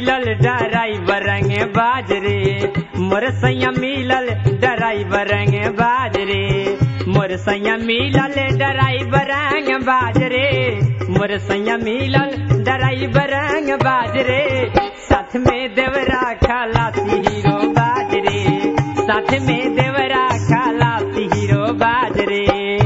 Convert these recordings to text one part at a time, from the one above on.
मिलल ड्राइवर रंग बाजरे मोर सैया मिलल ड्राइवर रंग बाजरे मोर सैया मिलल ड्राइवर रंग बाजरे मोर सैया मिलल ड्राइवर रंग बाजरे साथ में देवरा खलासी हीरो बाजरे साथ में देवरा खलासी हीरो बाजरे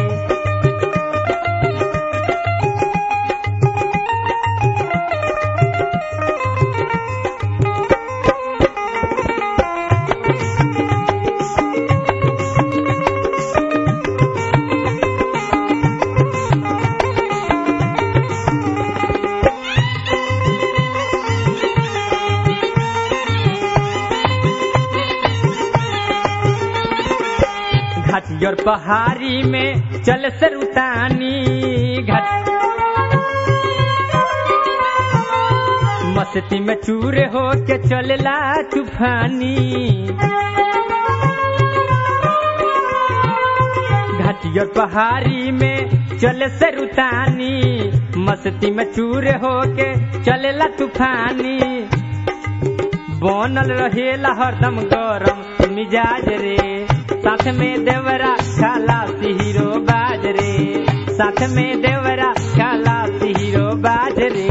घाटी और पहाड़ी में चल सरुतानी घाट मस्ती में चूर हो के चलला तूफानी घाटी और पहाड़ी में चल सरुतानी मस्ती में चूर हो के चलला तूफानी बनल रहेला हरदम गरम मिजाज रे साथ में देवरा खाला हीरो बाज रे साथ में देवरा खाला हीरो बाज रे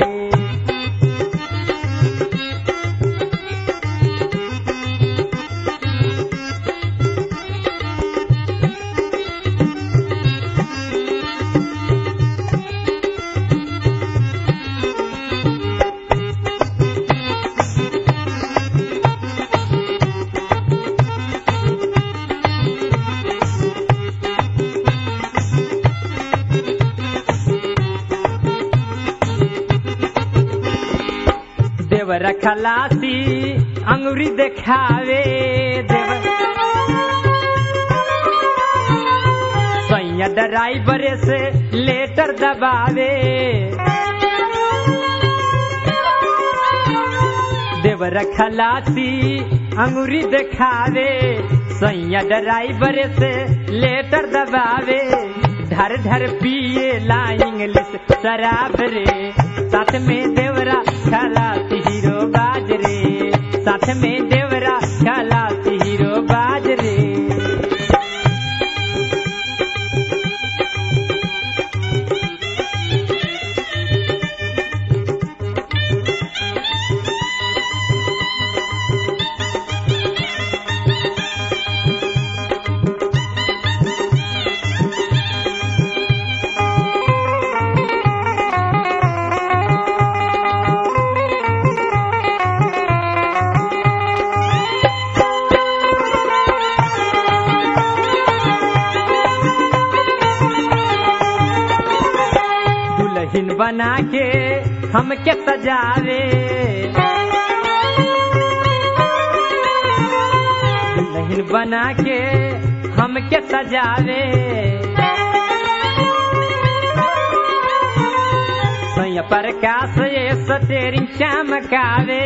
देवर खलासी अंगुरी देखावे देवर सैया ड्राइवर से लेटर दबावे देवर खलासी अंगुरी देखावे सैया ड्राइवर से लेटर दबावे ढर ढर पिए ला इंग्लिश शराब रे साथ में देवरा खलासी हीरो बाज रे साथ में देवरा खलासी हीरो बाज रे दुल्हन बना के हमके सजावे दुल्हन बना के हमके सजावे सैया प्रकाश ये सतेरी चमकावे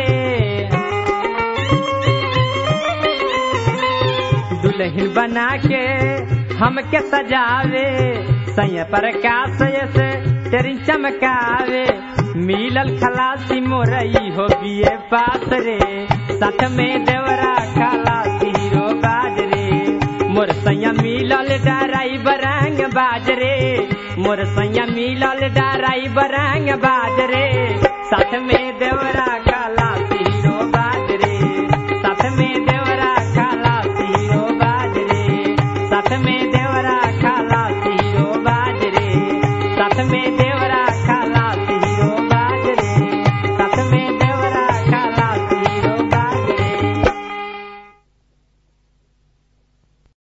दुल्हन बना के हमके सजावे सैया प्रकाश से तेरी चमकावे मिलल खलासी मोरई हो बिये पास रे साथ में देवरा खलासी हीरो बाज रे मोर सैया मिलल डराई बरंग बाज रे मोर सैया मिलल डराई बरंग बाज रे साथ में देवरा खलासी हीरो बाज रे साथ में देवरा खलासी हीरो बाज रे साथ में